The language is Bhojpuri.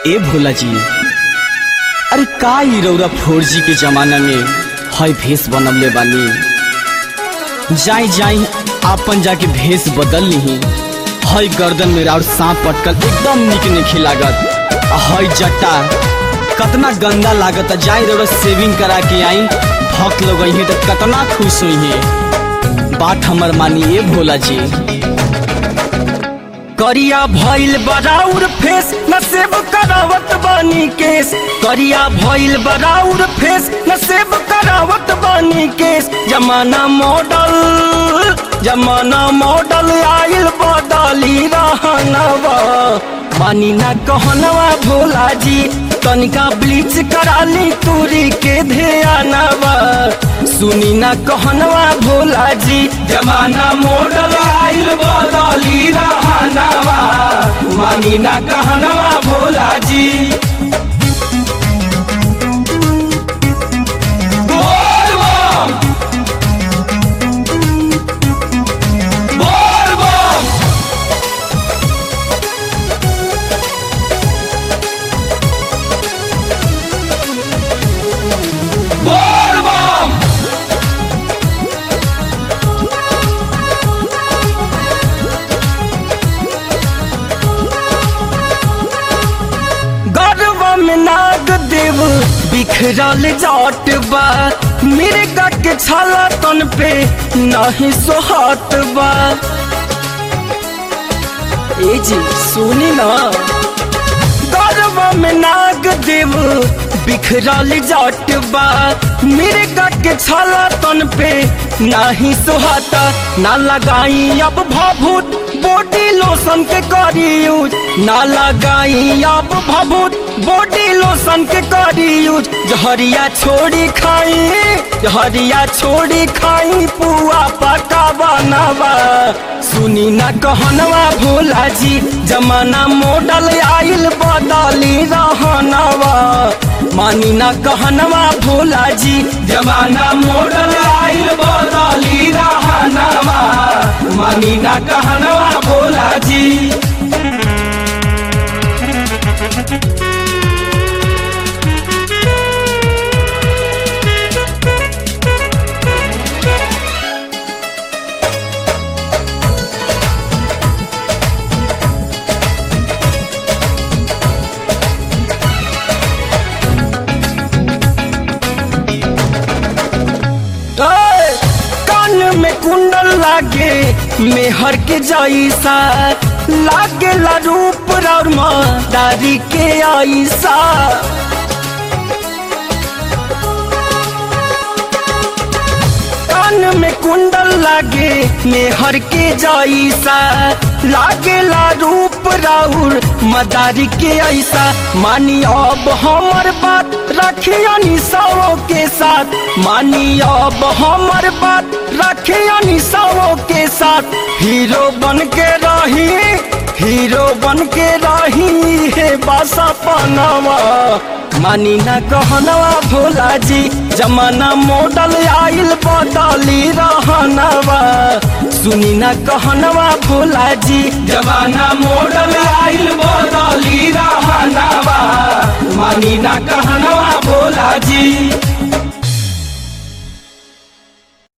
ए भोला जी अरे का ई रौरा फोर जी के जमाना में हय भेष बनवले बानी जाई जाई आपन जाके भेष बदल ली हय गर्दन में और सांप पटकल एकदम निक निखी लागत आ हय जट्टा कतना गंदा लागत जाई रौरा सेविंग करा के आई भक्त लोग अइहे तो कतना खुश हुई बात हमर मानी ए भोला जी करिया भइल बराउर फेस न सेब करावत बानी केस करिया भइल बराउर फेस न सेब करावत बानी केस जमाना मॉडल जमाना मॉडल आइल बदली रहनवा मानी ना कहनवा भोला जी तनिका ब्लीच कराली तूरी के ध्यानवा सुनी ना कहनवा भोला जी जमाना मॉडल आइल बदली रहनवा मानी ना कहनवा भोला जी बोल बम बोल बम बोल बम गर्व में नाग देव बिखरल जाट बा मेरे के छाला तन पे नहीं सोहात बा ए जी सुनी ना गर्व में नाग देव बिखरल जाट बा मेरे के छाला तन पे नाही सोहाता ना लगाई अब भाभूत बॉडी लोशन के करी यूज ना लगाई अब भाभूत बॉडी लोशन के करी यूज जहरिया छोड़ी खाई जहरिया छोड़ी खाई पुआ पका बनावा सुनी ना कहनवा भोला जी जमाना मॉडल आइल बदली रहनवा मानी ना कहनवा भोला जी जमाना मॉडल आइल बदली रहनवा मानी ना कहनवा भोला जी ए, कान में कुंडल लागे मेहर के जैसा लागे ला रूप और दारी के ऐसा कान में कुंडल लागे मेहर के जैसा लागे ला रूप राउर मदारी के ऐसा मानी अब हमर बात रखिया निशाओं के साथ मानी अब हमर बात रखिया निशाओं के साथ हीरो बन के रही हीरो बन के रही है बासा पनावा मानी ना कहनवा भोला जी जमाना मॉडल आइल बदली रहनवा सुनी ना कहनवा भोला जी जमाना मॉडल आइल बदली रहनवा मानी ना कहनवा भोला जी